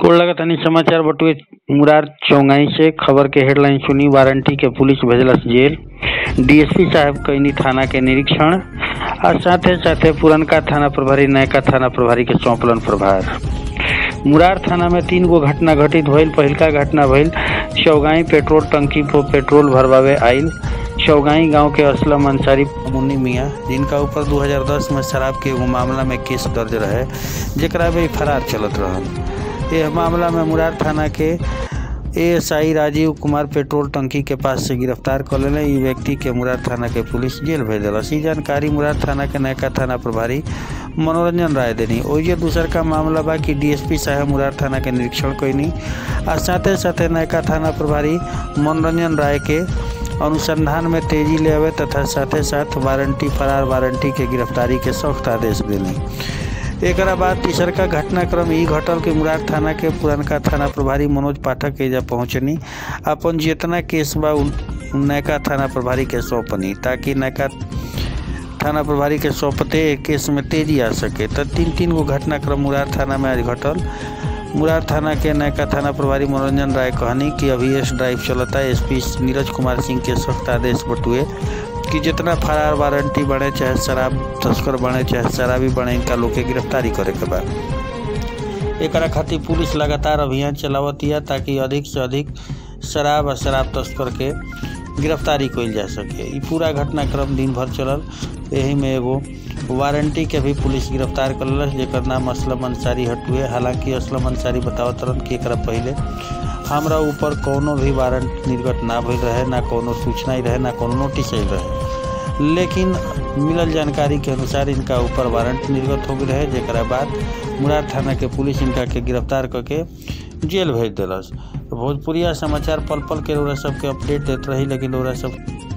गोड़ लगतानी समाचार बटुए मुरार चौंगाई से खबर के हेडलाइन सुनी वारंटी के पुलिस भेजलस जेल डीएसपी साहब कईनी थाना के निरीक्षण आ साथे साथे पुरनका थाना प्रभारी नयका थाना प्रभारी के सौंपलन प्रभार मुरार थाना में तीन गो घटना घटित भइल पहिलका घटना भइल चौगाई पेट्रोल टंकी पर पेट्रोल भरवावे आइल चौगाई गांव के असलम अंसारी मुन्नी मियाँ जिनका ऊपर 2010 में शराब के एगो मामला में केस दर्ज रहे जेकरा में फरार चलत रहल यह मामला में मुरार थाना के एएसआई राजीव कुमार पेट्रोल टंकी के पास से गिरफ्तार कर लेले ई व्यक्ति के मुरार थाना के पुलिस जेल भेज दिलस ई जानकारी मुरार थाना के नयका थाना प्रभारी मनोरंजन राय देनी ओइजे दूसर का मामला बा कि डीएसपी साहब मुरार थाना के निरीक्षण कैनी आ साथे साथे नयका थाना प्रभारी मनोरंजन राय के अनुसंधान में तेजी ले आवे तथा साथे साथ वारंटी फरार वारंटी के गिरफ्तारी के सख्त आदेश देनी एकरा बाद तीसरका घटनाक्रम ई घटल कि मुरार थाना के पुरनका थाना प्रभारी मनोज पाठक एजा पहुंचनी अपन जितना केस बा उन नयका थाना प्रभारी के सौंपनी ताकि नयका थाना प्रभारी के सौंपते एक केस में तेजी आ सके तो तीन तीन गो घटनाक्रम मुरार थाना में आज घटल मुरार थाना के नयका थाना प्रभारी मनोरंजन राय कहनी कि अभी एस ड्राइव चलता है एसपी नीरज कुमार सिंह के सख्त आदेश बटुए कि जितना फरार वारंटी बने चाहे शराब तस्कर बने चाहे शराबी बने इनका लोग के गिरफ्तारी करे के बा एकरा खातिर पुलिस लगातार अभियान चलावतिया ताकि अधिक से अधिक शराब और शराब तस्कर के गिरफ्तारी कइल जा सके ई पूरा घटनाक्रम दिन भर चलल यही में एगो वारंटी के भी पुलिस गिरफ्तार करलस जेकर नाम असलम अंसारी हटुए हालांकि असलम अंसारी बतावत रहन कि एकरा पहले हमरा ऊपर कोनो भी वारंट निर्गत ना भइल रहे ना कोनो सूचना ही रहे ना कोनो नोटिस आइल रहे लेकिन मिलल जानकारी के अनुसार इनका ऊपर वारंट निर्गत हो गई रहे जेकरा बाद मुरार थाना के पुलिस इनका के गिरफ्तार करके जेल भेज दिलस भोजपुरिया समाचार पल पल के रउरा सबके अपडेट देत रही लेकिन रउरा सब